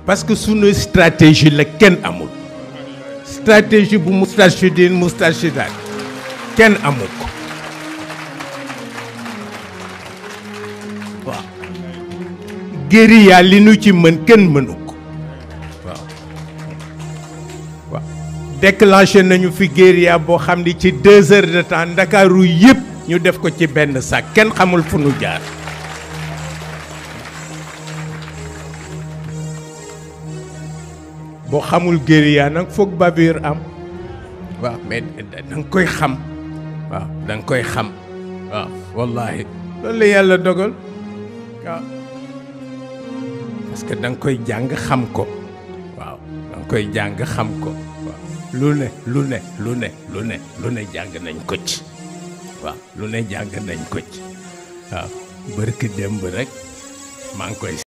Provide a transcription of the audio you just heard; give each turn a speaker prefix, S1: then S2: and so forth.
S1: parce que sunu stratégie la kenn amul stratégie bu Moustarchidine Moustarchidaat kenn amul ko waaw guérilla li nu ci mën kenn mënu ko waaw waaw déclenché nañu fi guérilla boo xam ni ci deux heures de temps ndakaaru yëpp ñu def ko ci benn sac kenn xamul fu nu jaar boo xamul guérilla nag foog bavure am waaw mais da nga koy xam waaw da nga koy xam waaw wallahi loolu la yàlla dogal waaw parce que da nga koy jàng xam ko waaw da nga koy jàng xam ko waaw lu ne lu ne lu ne lu ne lu ne jàng nañ ko ci waaw lu ne jàng nañ ko ci waaw bërki démb rek maa ngi koy